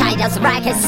Spiders Records.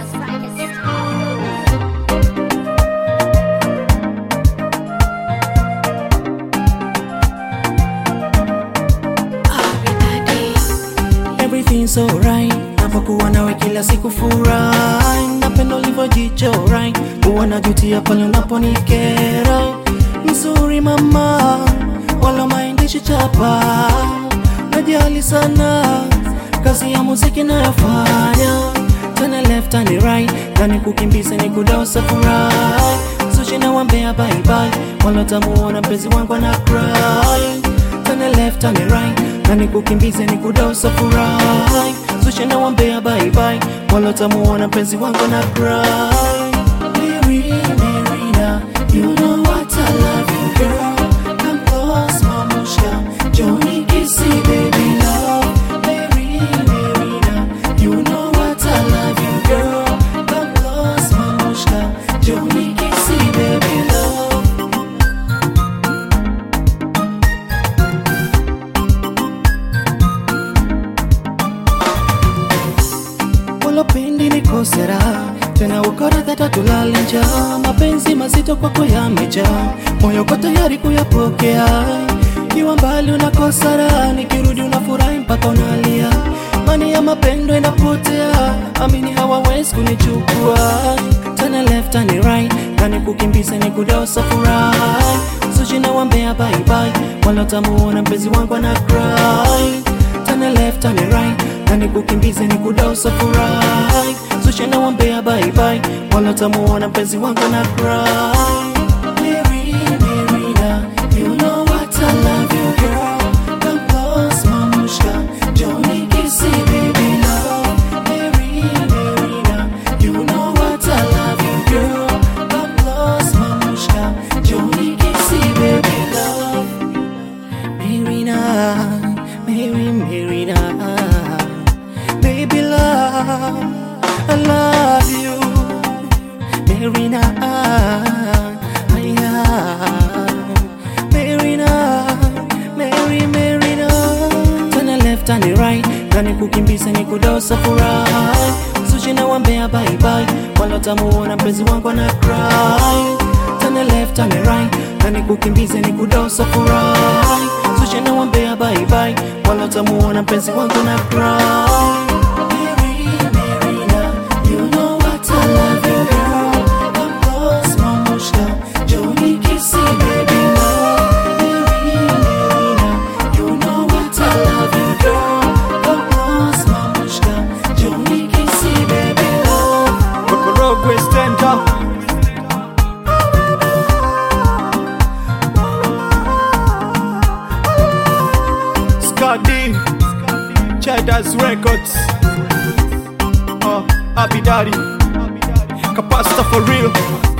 Everything's alright napokuwa nawe kila siku furahi napenda ulivyojichorai huwa najutia pale unaponikera mzuri mama wala maindishi chapa najali sana kazi ya muziki nayofanya tena left and right nani kukimbiza ni kudosa furahi sushi na wambea bye bye wala tamuona mpenzi wangu ana cry tena left and right nani kukimbiza ni kudosa furahi sushi na wambea bye bye wala tamuona mpenzi wangu na cry Mary, Marina, you know what I love you girl Come close mamushka Johnny kissy baby love Mary, Marina, you know what I love you girl Come close mamushka Johnny kissy baby love Walopendi ni kosera tena ukora dhata tulale njaa mapenzi mazito kwako yamejaa moyo uko tayari kuyapokea kiwa mbali unakosara nikirudi unafurahi mpaka unalia mani ya mapendo inapotea amini hawawezi kunichukua tena left and right nani kukimbiza ni kudosa furahi sushi na wambea bye bye wala tamuona mpenzi wangu ana cry tena left and right nani kukimbiza ni kudosa furahi sushi na wambea bye bye wala tamuona mpenzi wangu na cry Mary, Marina, you know what I love you girl Come close mamushka Johnny kissy baby love Mary, Marina, you know what I love you girl Come close mamushka Johnny kissy baby love Marina, Mary, Marina, baby love, I love you, Marina, Marina, Mary, Marina. Tana left and right, nani kukimbiza ni kudosa furahi, sushi na wambea bye bye, wala tamuona mpenzi wangu ana cry. Tana left and right, nani kukimbiza ni kudosa furahi, sushi na wambea bye bye, wala tamuona mpenzi wangu na cry. Mary, Marina, you know what I love you, girl. Come close, mamushka, Johnny kissy, baby love. Mary, Marina, you know what I love you, girl. Come close, mamushka, Johnny kissy, baby love. Rokorogwe stand up Scotty Cheddars Records uh, Abidari Capacita for real